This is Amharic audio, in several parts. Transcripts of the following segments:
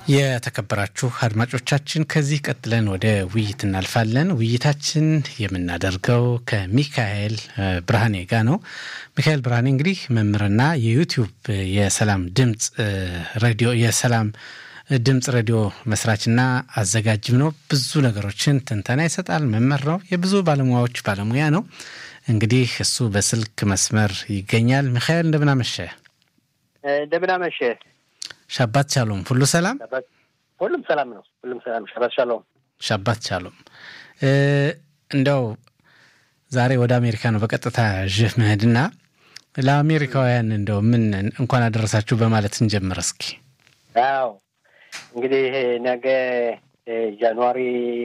የተከበራችሁ አድማጮቻችን ከዚህ ቀጥለን ወደ ውይይት እናልፋለን። ውይይታችን የምናደርገው ከሚካኤል ብርሃኔ ጋር ነው። ሚካኤል ብርሃኔ እንግዲህ መምህርና የዩቲዩብ የሰላም ድምፅ ሬዲዮ የሰላም ድምፅ ሬዲዮ መስራችና አዘጋጅም ነው። ብዙ ነገሮችን ትንተና ይሰጣል። መምህር ነው። የብዙ ባለሙያዎች ባለሙያ ነው። እንግዲህ እሱ በስልክ መስመር ይገኛል። ሚካኤል እንደምናመሸ እንደምናመሸ ሻባት ቻሎም ሁሉ ሰላም፣ ሁሉም ሰላም ነው። ሁሉም ሰላም። ሻባት ሻሎም፣ ሻባት ቻሎም። እንደው ዛሬ ወደ አሜሪካ ነው በቀጥታ ዥህ መሄድና ለአሜሪካውያን እንደው ምን እንኳን አደረሳችሁ በማለት እንጀምር እስኪ። አዎ እንግዲህ ነገ ጃንዋሪ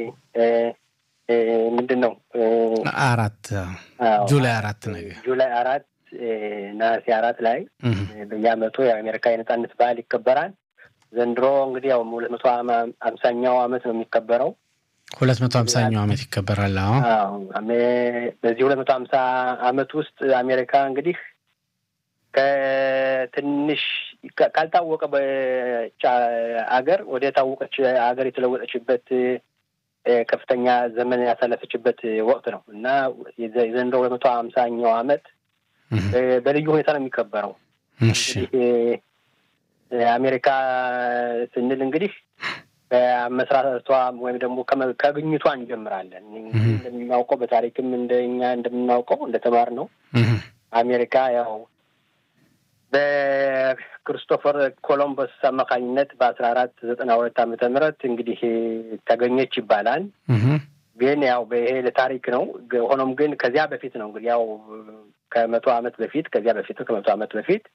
ምንድን ነው አራት ጁላይ አራት ነገ ጁላይ አራት ነሐሴ አራት ላይ በየዓመቱ የአሜሪካ የነጻነት በዓል ይከበራል። ዘንድሮ እንግዲህ ያው ሁለት መቶ ሀምሳኛው ዓመት ነው የሚከበረው። ሁለት መቶ ሀምሳኛው ዓመት ይከበራል። አዎ በዚህ ሁለት መቶ ሀምሳ ዓመት ውስጥ አሜሪካ እንግዲህ ከትንሽ ካልታወቀ አገር ወደ ታወቀች አገር የተለወጠችበት ከፍተኛ ዘመን ያሳለፈችበት ወቅት ነው እና የዘንድሮ ሁለት መቶ ሀምሳኛው ዓመት በልዩ ሁኔታ ነው የሚከበረው። አሜሪካ ስንል እንግዲህ ከመስራቷ ወይም ደግሞ ከግኝቷ እንጀምራለን። እንደምናውቀው በታሪክም እንደኛ እንደምናውቀው እንደተማር ነው አሜሪካ ያው በክሪስቶፈር ኮሎምበስ አማካኝነት በአስራ አራት ዘጠና ሁለት ዓመተ ምህረት እንግዲህ ተገኘች ይባላል። ግን ያው ይሄ ለታሪክ ነው። ሆኖም ግን ከዚያ በፊት ነው እንግዲህ ያው ከመቶ ዓመት በፊት ከዚያ በፊት ከመቶ ዓመት በፊት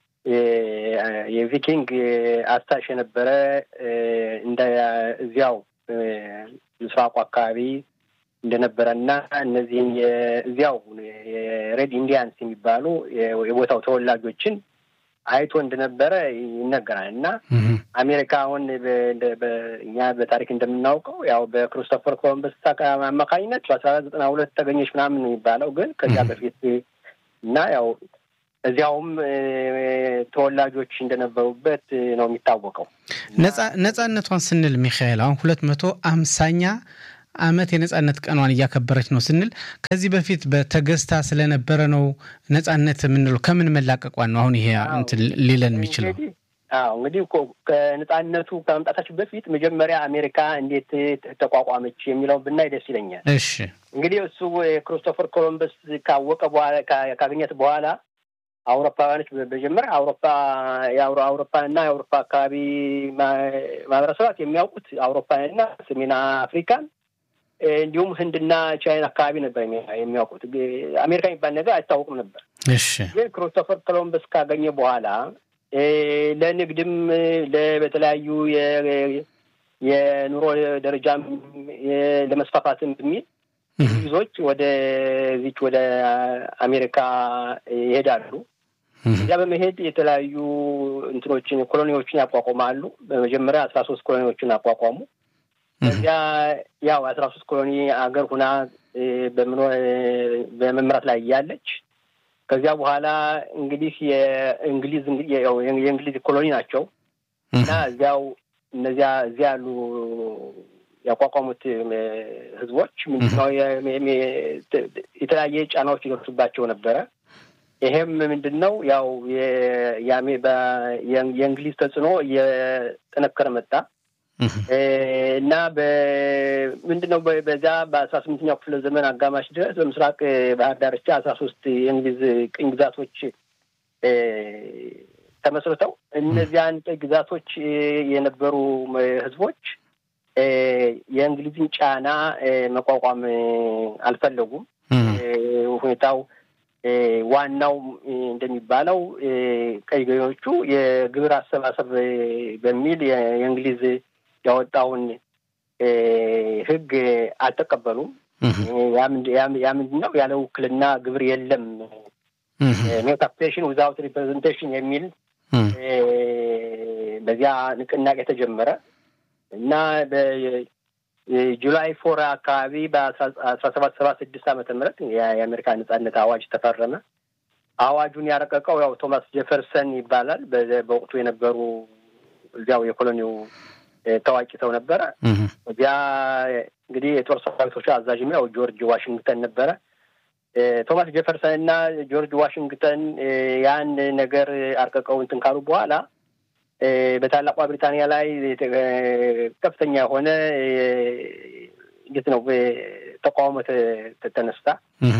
የቪኪንግ አስታሽ የነበረ እንደ እዚያው ምስራቁ አካባቢ እንደነበረ እና እነዚህን እዚያው የሬድ ኢንዲያንስ የሚባሉ የቦታው ተወላጆችን አይቶ እንደነበረ ይነገራል እና አሜሪካ አሁን እኛ በታሪክ እንደምናውቀው ያው በክሪስቶፈር ኮሎምበስ አማካኝነት በአስራ አራት ዘጠና ሁለት ተገኘች ምናምን የሚባለው ግን ከዚያ በፊት እና ያው እዚያውም ተወላጆች እንደነበሩበት ነው የሚታወቀው። ነጻነቷን ስንል ሚካኤል አሁን ሁለት መቶ አምሳኛ ዓመት የነጻነት ቀኗን እያከበረች ነው ስንል ከዚህ በፊት በተገዝታ ስለነበረ ነው ነጻነት የምንለው። ከምን መላቀቋን ነው አሁን ይሄ እንትን ሊለን የሚችለው? አዎ እንግዲህ ከነጻነቱ ከመምጣታችን በፊት መጀመሪያ አሜሪካ እንዴት ተቋቋመች የሚለው ብናይ ደስ ይለኛል። እሺ እንግዲህ እሱ የክሪስቶፈር ኮሎምበስ ካወቀ በኋላ ካገኘት በኋላ አውሮፓውያኖች በመጀመሪያ አውሮፓ አውሮፓና የአውሮፓ አካባቢ ማህበረሰባት የሚያውቁት አውሮፓንና ሰሜን አፍሪካን እንዲሁም ህንድና ቻይና አካባቢ ነበር የሚያውቁት። አሜሪካ የሚባል ነገር አይታወቅም ነበር። እሺ ግን ክሪስቶፈር ኮሎምበስ ካገኘ በኋላ ለንግድም በተለያዩ የኑሮ ደረጃም ለመስፋፋትም በሚል ብዙዎች ወደ ዚች ወደ አሜሪካ ይሄዳሉ። እዚያ በመሄድ የተለያዩ እንትኖችን ኮሎኒዎችን ያቋቁማሉ። በመጀመሪያ አስራ ሶስት ኮሎኒዎችን አቋቋሙ። እዚያ ያው አስራ ሶስት ኮሎኒ አገር ሁና በመምራት ላይ እያለች ከዚያ በኋላ እንግዲህ የእንግሊዝ የእንግሊዝ ኮሎኒ ናቸው እና እዚያው እነዚያ እዚያ ያሉ ያቋቋሙት ህዝቦች ምንድነው የተለያየ ጫናዎች ይደርሱባቸው ነበረ። ይሄም ምንድን ነው ያው የእንግሊዝ ተጽዕኖ እየጠነከረ መጣ እና ምንድን ነው በዛ በአስራ ስምንተኛው ክፍለ ዘመን አጋማሽ ድረስ በምስራቅ ባህር ዳርቻ አስራ ሶስት የእንግሊዝ ቅኝ ግዛቶች ተመስርተው እነዚያን ቅኝ ግዛቶች የነበሩ ህዝቦች የእንግሊዝን ጫና መቋቋም አልፈለጉም። ሁኔታው ዋናው እንደሚባለው ቀይ ገዢዎቹ የግብር አሰባሰብ በሚል የእንግሊዝ ያወጣውን ሕግ አልተቀበሉም። ያ ምንድን ነው? ያለ ውክልና ግብር የለም ኖ ታክሴሽን ዊዛውት ሪፕሬዘንቴሽን የሚል በዚያ ንቅናቄ ተጀመረ እና ጁላይ ፎር አካባቢ በአስራ ሰባት ሰባ ስድስት ዓመተ ምህረት የአሜሪካ ነጻነት አዋጅ ተፈረመ። አዋጁን ያረቀቀው ያው ቶማስ ጄፈርሰን ይባላል። በወቅቱ የነበሩ እዚያው የኮሎኒው ታዋቂ ሰው ነበረ። እዚያ እንግዲህ የጦር ሰራዊቶች አዛዥም ያው ጆርጅ ዋሽንግተን ነበረ። ቶማስ ጄፈርሰን እና ጆርጅ ዋሽንግተን ያን ነገር አርቀቀው እንትን ካሉ በኋላ በታላቋ ብሪታንያ ላይ ከፍተኛ የሆነ እንዴት ነው ተቃውሞ ተነስታ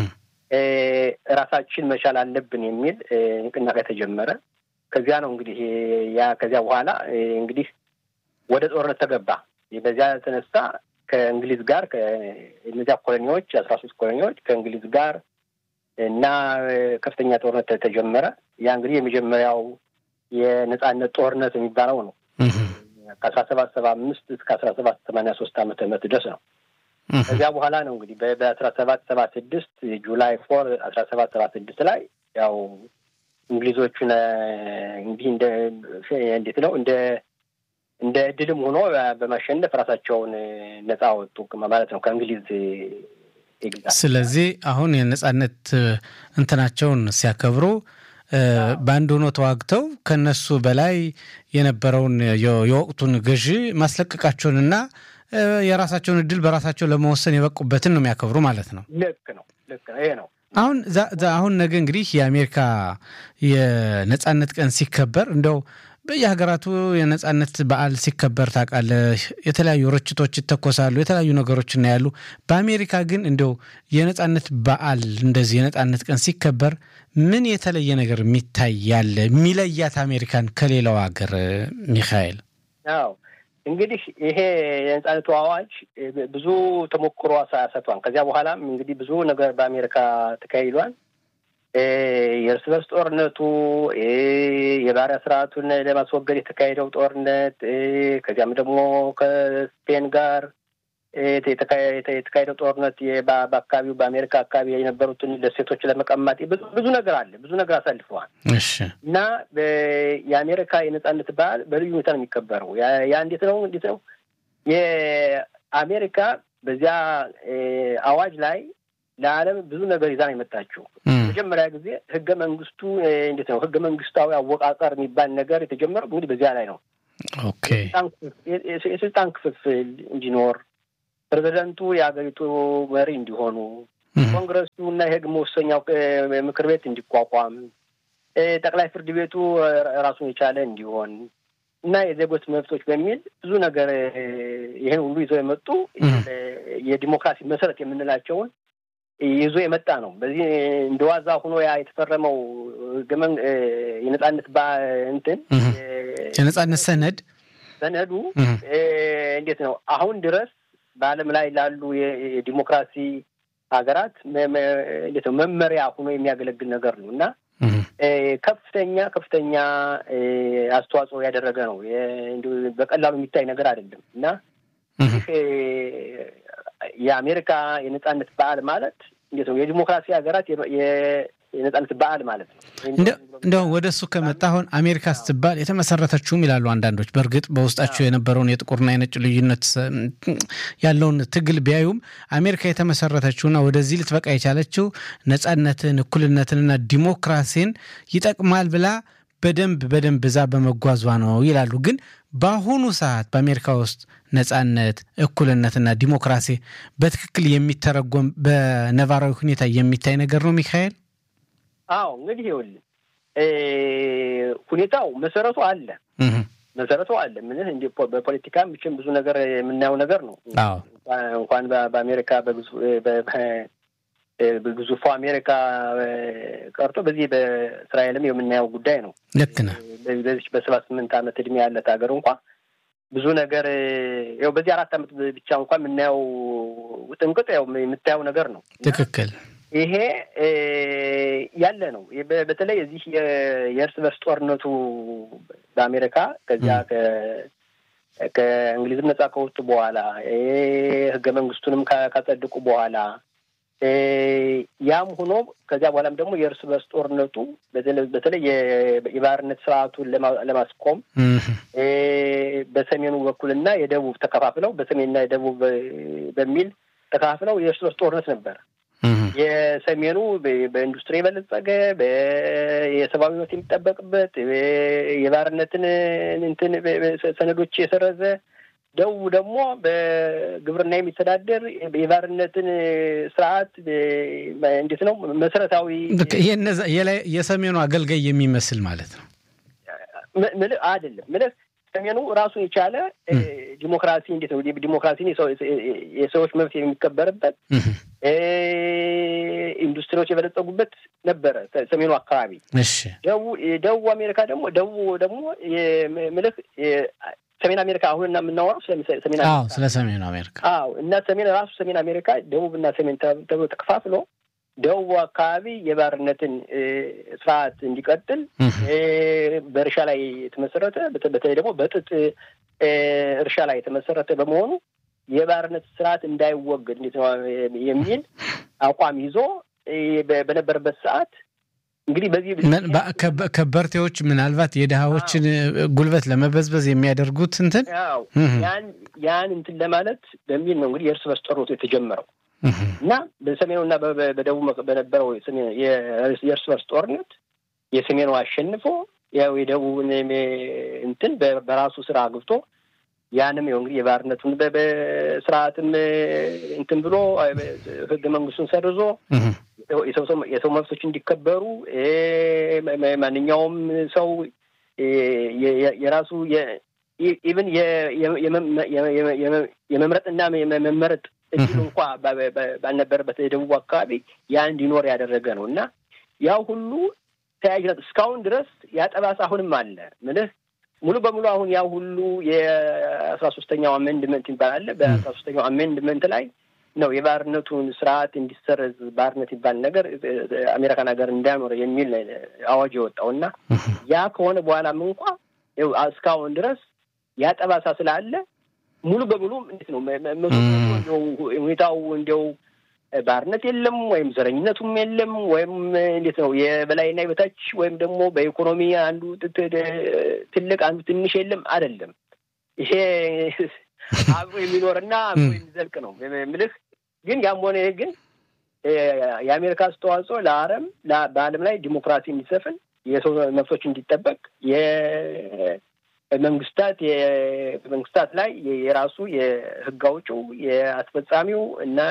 ራሳችን መቻል አለብን የሚል ንቅናቄ ተጀመረ። ከዚያ ነው እንግዲህ ያ ከዚያ በኋላ እንግዲህ ወደ ጦርነት ተገባ። በዚያ ተነሳ ከእንግሊዝ ጋር እነዚያ ኮሎኒዎች አስራ ሶስት ኮሎኒዎች ከእንግሊዝ ጋር እና ከፍተኛ ጦርነት ተጀመረ። ያ እንግዲህ የመጀመሪያው የነጻነት ጦርነት የሚባለው ነው። ከአስራ ሰባት ሰባ አምስት እስከ አስራ ሰባት ሰማንያ ሶስት ዓመተ ምህረት ድረስ ነው። ከዚያ በኋላ ነው እንግዲህ በአስራ ሰባት ሰባ ስድስት ጁላይ ፎር አስራ ሰባት ሰባ ስድስት ላይ ያው እንግሊዞቹን እንዲህ እንደ እንዴት ነው እንደ እንደ እድልም ሆኖ በማሸነፍ ራሳቸውን ነጻ ወጡ ማለት ነው ከእንግሊዝ ግዛት። ስለዚህ አሁን የነጻነት እንትናቸውን ሲያከብሩ በአንድ ሆኖ ተዋግተው ከነሱ በላይ የነበረውን የወቅቱን ገዢ ማስለቀቃቸውንና የራሳቸውን እድል በራሳቸው ለመወሰን የበቁበትን ነው የሚያከብሩ ማለት ነው። ልክ ነው፣ ልክ ነው። ይሄ ነው አሁን አሁን ነገ እንግዲህ የአሜሪካ የነጻነት ቀን ሲከበር እንደው በየሀገራቱ የነጻነት በዓል ሲከበር ታውቃለህ፣ የተለያዩ ርችቶች ይተኮሳሉ፣ የተለያዩ ነገሮች እናያሉ። በአሜሪካ ግን እንደው የነጻነት በዓል እንደዚህ የነጻነት ቀን ሲከበር ምን የተለየ ነገር የሚታይ ያለ የሚለያት አሜሪካን ከሌላው ሀገር ሚካኤል? አዎ እንግዲህ ይሄ የነጻነቱ አዋጅ ብዙ ተሞክሮ ሰጥቷል። ከዚያ በኋላም እንግዲህ ብዙ ነገር በአሜሪካ ተካሂዷል። የእርስ በርስ ጦርነቱ፣ የባሪያ ስርዓቱን ለማስወገድ የተካሄደው ጦርነት፣ ከዚያም ደግሞ ከስፔን ጋር የተካሄደው ጦርነት በአካባቢው በአሜሪካ አካባቢ የነበሩትን ደሴቶች ለመቀማት ብዙ ነገር አለ። ብዙ ነገር አሳልፈዋል እና የአሜሪካ የነጻነት በዓል በልዩ ሁኔታ ነው የሚከበረው። ያ እንዴት ነው እንዴት ነው የአሜሪካ በዚያ አዋጅ ላይ ለዓለም ብዙ ነገር ይዛ ነው የመጣችው። መጀመሪያ ጊዜ ህገ መንግስቱ እንዴት ነው ህገ መንግስታዊ አወቃቀር የሚባል ነገር የተጀመረው እንግዲህ በዚያ ላይ ነው። ኦኬ የስልጣን ክፍፍል እንዲኖር ፕሬዚደንቱ የሀገሪቱ መሪ እንዲሆኑ፣ ኮንግረሱ እና የህግ መወሰኛው ምክር ቤት እንዲቋቋም፣ ጠቅላይ ፍርድ ቤቱ ራሱን የቻለ እንዲሆን እና የዜጎች መብቶች በሚል ብዙ ነገር ይህን ሁሉ ይዘው የመጡ የዲሞክራሲ መሰረት የምንላቸውን ይዞ የመጣ ነው። በዚህ እንደ ዋዛ ሆኖ ያ የተፈረመው የነጻነት እንትን የነጻነት ሰነድ ሰነዱ እንዴት ነው አሁን ድረስ በዓለም ላይ ላሉ የዲሞክራሲ ሀገራት እንዴት ነው መመሪያ ሆኖ የሚያገለግል ነገር ነው እና ከፍተኛ ከፍተኛ አስተዋጽኦ ያደረገ ነው። በቀላሉ የሚታይ ነገር አይደለም እና የአሜሪካ የነጻነት በዓል ማለት እንዴት ነው የዲሞክራሲ ሀገራት የነጻነት በዓል ማለት ነው። እንደው ወደ እሱ ከመጣ አሁን አሜሪካ ስትባል የተመሰረተችውም ይላሉ አንዳንዶች። በእርግጥ በውስጣቸው የነበረውን የጥቁርና የነጭ ልዩነት ያለውን ትግል ቢያዩም አሜሪካ የተመሰረተችውና ወደዚህ ልትበቃ የቻለችው ነጻነትን፣ እኩልነትንና ዲሞክራሲን ይጠቅማል ብላ በደንብ በደንብ እዛ በመጓዟ ነው ይላሉ። ግን በአሁኑ ሰዓት በአሜሪካ ውስጥ ነጻነት፣ እኩልነትና ዲሞክራሲ በትክክል የሚተረጎም በነባራዊ ሁኔታ የሚታይ ነገር ነው ሚካኤል? አዎ እንግዲህ ይኸውልህ ሁኔታው መሰረቱ አለ መሰረቱ አለ። ምንህ እንዲ በፖለቲካ ብቻም ብዙ ነገር የምናየው ነገር ነው። እንኳን በአሜሪካ በግዙፉ አሜሪካ ቀርቶ በዚህ በእስራኤልም የምናየው ጉዳይ ነው። ልክ ነህ። በዚህ በሰባ ስምንት ዓመት እድሜ ያለት ሀገር እንኳ ብዙ ነገር ያው በዚህ አራት ዓመት ብቻ እንኳ የምናየው ውጥንቅጥ ያው የምታየው ነገር ነው። ትክክል። ይሄ ያለ ነው። በተለይ እዚህ የእርስ በርስ ጦርነቱ በአሜሪካ ከዚያ ከእንግሊዝም ነጻ ከወጡ በኋላ ህገ መንግስቱንም ካጸድቁ በኋላ ያም ሆኖ ከዚያ በኋላም ደግሞ የእርስ በርስ ጦርነቱ በተለይ የባርነት ስርዓቱን ለማስቆም በሰሜኑ በኩልና የደቡብ ተከፋፍለው በሰሜንና የደቡብ በሚል ተከፋፍለው የእርስ በርስ ጦርነት ነበር። የሰሜኑ በኢንዱስትሪ የበለጸገ የሰብአዊ መብት የሚጠበቅበት የባርነትን እንትን ሰነዶች የሰረዘ ደቡብ ደግሞ በግብርና የሚተዳደር የባርነትን ስርዓት እንዴት ነው መሰረታዊ የሰሜኑ አገልጋይ የሚመስል ማለት ነው። አይደለም ምልህ ሰሜኑ ራሱን የቻለ ዲሞክራሲ እንዴት ነው ዲሞክራሲን የሰዎች መብት የሚከበርበት ኢንዱስትሪዎች የበለጸጉበት ነበረ ሰሜኑ አካባቢ። ደቡብ አሜሪካ ደግሞ ደቡብ ደግሞ ምልህ ሰሜን አሜሪካ አሁን እና የምናወራው ሰሜን ስለ ሰሜን አሜሪካ አዎ። እና ሰሜን ራሱ ሰሜን አሜሪካ ደቡብ እና ሰሜን ተብሎ ተከፋፍሎ ደቡብ አካባቢ የባርነትን ስርዓት እንዲቀጥል በእርሻ ላይ የተመሰረተ በተለይ ደግሞ በጥጥ እርሻ ላይ የተመሰረተ በመሆኑ የባርነት ስርዓት እንዳይወገድ እንዴት ነው የሚል አቋም ይዞ በነበረበት ሰዓት እንግዲህ በዚህ ከበርቴዎች ምናልባት የድሃዎችን ጉልበት ለመበዝበዝ የሚያደርጉት እንትን ያን ያን እንትን ለማለት በሚል ነው እንግዲህ የእርስ በርስ ጦርነቱ የተጀመረው እና በሰሜኑና በደቡብ በነበረው የእርስ በርስ ጦርነት የሰሜኑ አሸንፎ ያው የደቡብን እንትን በራሱ ስራ አግብቶ ያንም ያው እንግዲህ የባርነቱን በስርዓትም እንትን ብሎ ህገ መንግስቱን ሰርዞ የሰው መብቶች እንዲከበሩ ማንኛውም ሰው የራሱ ኢቭን የመምረጥና የመመረጥ እድሉ እንኳ ባልነበረበት የደቡብ አካባቢ ያ እንዲኖር ያደረገ ነው እና ያው ሁሉ ተያያዥነት እስካሁን ድረስ ያጠባስ አሁንም አለ ምልህ ሙሉ በሙሉ አሁን ያው ሁሉ የአስራ ሶስተኛው አሜንድመንት ይባላል። በአስራ ሶስተኛው አሜንድመንት ላይ ነው የባርነቱን ስርዓት እንዲሰረዝ ባርነት ይባል ነገር አሜሪካን ሀገር እንዳያኖር የሚል አዋጅ የወጣው እና ያ ከሆነ በኋላም እንኳ እስካሁን ድረስ ያጠባሳ ስላለ ሙሉ በሙሉ እንዴት ነው ሁኔታው እንዲያው ባርነት የለም ወይም ዘረኝነቱም የለም ወይም እንዴት ነው የበላይና የበታች ወይም ደግሞ በኢኮኖሚ አንዱ ትልቅ አንዱ ትንሽ የለም አይደለም። ይሄ አብሮ የሚኖርና አብሮ የሚዘልቅ ነው ምልህ። ግን ያም ሆነ ይህ ግን የአሜሪካ አስተዋጽኦ ለአረም በዓለም ላይ ዲሞክራሲ እንዲሰፍን የሰው መብቶች እንዲጠበቅ መንግስታት መንግስታት ላይ የራሱ የህግ አውጪው የአስፈጻሚው እና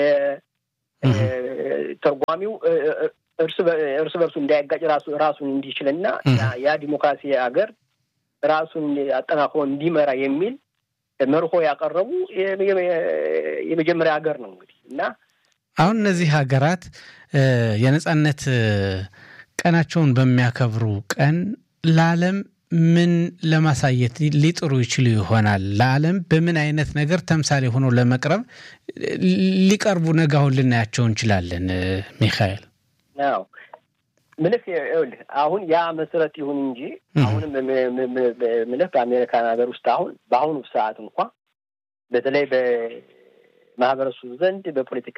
የተርጓሚው እርስ በርሱ እንዳያጋጭ ራሱ ራሱን እንዲችልና ያ ዲሞክራሲ ሀገር ራሱን አጠናክሮ እንዲመራ የሚል መርሆ ያቀረቡ የመጀመሪያ ሀገር ነው እንግዲህ እና አሁን እነዚህ ሀገራት የነጻነት ቀናቸውን በሚያከብሩ ቀን ለዓለም ምን ለማሳየት ሊጥሩ ይችሉ ይሆናል? ለዓለም በምን አይነት ነገር ተምሳሌ ሆኖ ለመቅረብ ሊቀርቡ ነገ አሁን ልናያቸው እንችላለን? ሚካኤል ው ምልህ ይኸውልህ አሁን ያ መሰረት ይሁን እንጂ አሁንም ምልህ በአሜሪካን ሀገር ውስጥ አሁን በአሁኑ ሰዓት እንኳ በተለይ በማህበረሰቡ ዘንድ በፖለቲካ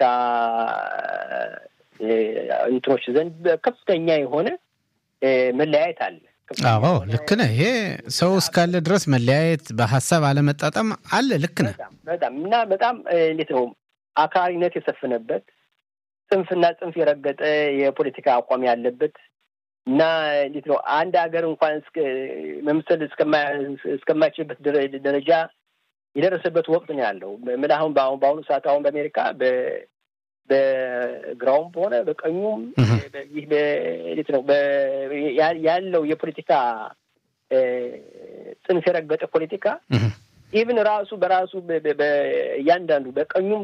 እንትኖች ዘንድ ከፍተኛ የሆነ መለያየት አለ። አዎ ልክ ነህ። ይሄ ሰው እስካለ ድረስ መለያየት፣ በሀሳብ አለመጣጠም አለ። ልክ ነህ በጣም እና በጣም እንዴት ነው አክራሪነት የሰፈነበት ጽንፍና ጽንፍ የረገጠ የፖለቲካ አቋም ያለበት እና እንዴት ነው አንድ ሀገር እንኳን መምሰል እስከማይችልበት ደረጃ የደረሰበት ወቅት ነው ያለው። ምን አሁን በአሁኑ ሰዓት አሁን በአሜሪካ በግራውም በሆነ በቀኙም ይህ እንዴት ነው ያለው የፖለቲካ ጽንፍ የረገጠ ፖለቲካ ኢቭን ራሱ በራሱ እያንዳንዱ በቀኙም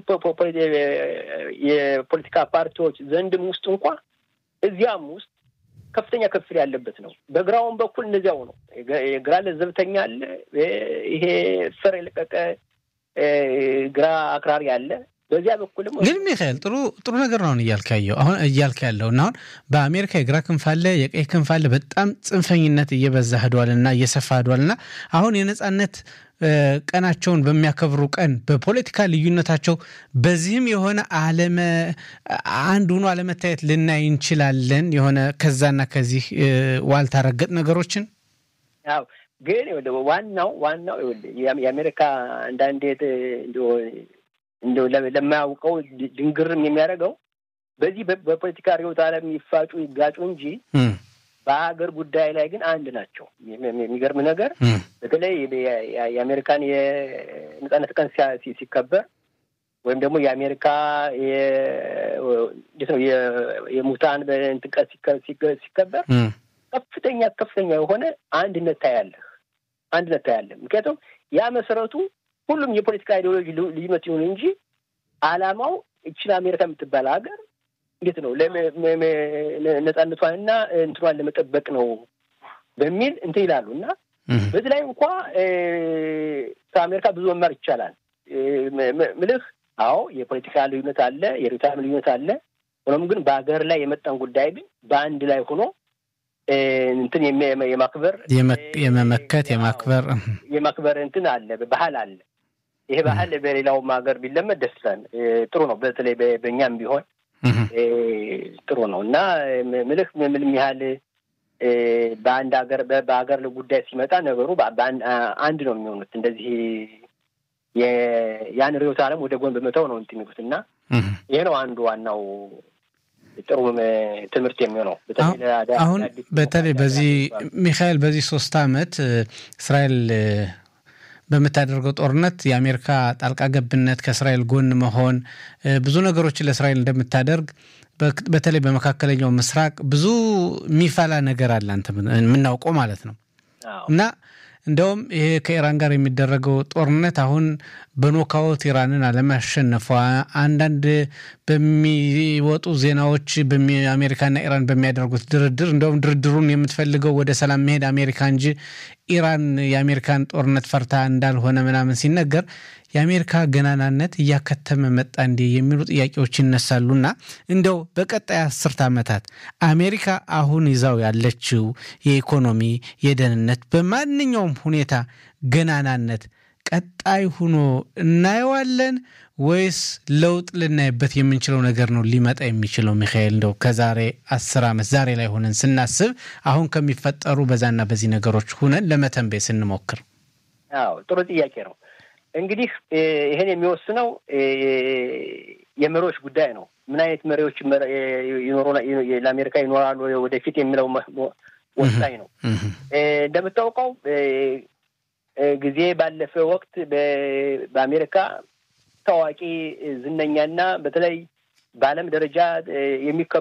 የፖለቲካ ፓርቲዎች ዘንድም ውስጥ እንኳ እዚያም ውስጥ ከፍተኛ ክፍል ያለበት ነው። በግራውን በኩል እነዚያው ነው። ግራ ለዘብተኛ አለ። ይሄ ፈር የለቀቀ ግራ አክራሪ አለ። በዚያ በኩልም ግን ሚካኤል ጥሩ ጥሩ ነገር ነው እያልክ ያየው አሁን እያልክ ያለው እና አሁን በአሜሪካ የግራ ክንፍ አለ፣ የቀኝ ክንፍ አለ። በጣም ጽንፈኝነት እየበዛ ሄዷል እና እየሰፋ ሄዷል እና አሁን የነጻነት ቀናቸውን በሚያከብሩ ቀን በፖለቲካ ልዩነታቸው በዚህም የሆነ አለመ አንድ ሆኖ አለመታየት ልናይ እንችላለን። የሆነ ከዛና ከዚህ ዋልታ ረገጥ ነገሮችን ያው ግን ዋናው ዋናው የአሜሪካ አንዳንዴ እንደው ለማያውቀው ድንግርም የሚያደርገው በዚህ በፖለቲካ ርዕዮተ ዓለም ይፋጩ ይጋጩ እንጂ በሀገር ጉዳይ ላይ ግን አንድ ናቸው። የሚገርም ነገር በተለይ የአሜሪካን የነጻነት ቀን ሲከበር ወይም ደግሞ የአሜሪካ እንዴት ነው የሙታን በእንትን ቀን ሲከበር ከፍተኛ ከፍተኛ የሆነ አንድነት ታያለህ፣ አንድነት ታያለህ። ምክንያቱም ያ መሰረቱ ሁሉም የፖለቲካ አይዲዮሎጂ ልዩነት ይሁን እንጂ አላማው እችን አሜሪካ የምትባል ሀገር እንዴት ነው ነጻነቷንና እንትኗን ለመጠበቅ ነው በሚል እንትን ይላሉ እና በዚህ ላይ እንኳ ከአሜሪካ ብዙ መማር ይቻላል ምልህ አዎ የፖለቲካ ልዩነት አለ፣ የርዕዮተ ልዩነት አለ። ሆኖም ግን በሀገር ላይ የመጣን ጉዳይ ግን በአንድ ላይ ሆኖ እንትን የማክበር የመመከት የማክበር የማክበር እንትን አለ፣ ባህል አለ። ይሄ ባህል በሌላውም ሀገር ቢለመድ ደስ ይላል፣ ጥሩ ነው። በተለይ በእኛም ቢሆን ጥሩ ነው እና ምልህ ምንም ያህል በአንድ ሀገር በሀገር ጉዳይ ሲመጣ ነገሩ አንድ ነው የሚሆኑት እንደዚህ ያን ርዕዮተ ዓለም ወደ ጎን በመተው ነው እንትን የሚሉት እና ይሄ ነው አንዱ ዋናው ጥሩ ትምህርት የሚሆነው። አሁን በተለይ በዚህ ሚካኤል በዚህ ሶስት አመት እስራኤል በምታደርገው ጦርነት የአሜሪካ ጣልቃ ገብነት ከእስራኤል ጎን መሆን ብዙ ነገሮችን ለእስራኤል እንደምታደርግ በተለይ በመካከለኛው ምስራቅ ብዙ የሚፈላ ነገር አለ አንተ የምናውቀው ማለት ነው እና እንደውም ይሄ ከኢራን ጋር የሚደረገው ጦርነት አሁን በኖካውት ኢራንን አለማሸነፏ አንዳንድ በሚወጡ ዜናዎች አሜሪካና ኢራን በሚያደርጉት ድርድር እንደውም ድርድሩን የምትፈልገው ወደ ሰላም መሄድ አሜሪካ እንጂ ኢራን የአሜሪካን ጦርነት ፈርታ እንዳልሆነ ምናምን ሲነገር የአሜሪካ ገናናነት እያከተመ መጣ እንዴ የሚሉ ጥያቄዎች ይነሳሉና እንደው በቀጣይ አስርት ዓመታት አሜሪካ አሁን ይዛው ያለችው የኢኮኖሚ የደህንነት በማንኛውም ሁኔታ ገናናነት ቀጣይ ሁኖ እናየዋለን ወይስ ለውጥ ልናይበት የምንችለው ነገር ነው ሊመጣ የሚችለው? ሚካኤል እንደው ከዛሬ አስር ዓመት ዛሬ ላይ ሆነን ስናስብ አሁን ከሚፈጠሩ በዛና በዚህ ነገሮች ሁነን ለመተንበይ ስንሞክር። አዎ ጥሩ ጥያቄ ነው። እንግዲህ ይህን የሚወስነው የመሪዎች ጉዳይ ነው። ምን አይነት መሪዎች ለአሜሪካ ይኖራሉ ወደፊት የሚለው ወሳኝ ነው። እንደምታውቀው ጊዜ ባለፈ ወቅት በአሜሪካ ታዋቂ ዝነኛና በተለይ በዓለም ደረጃ የሚከ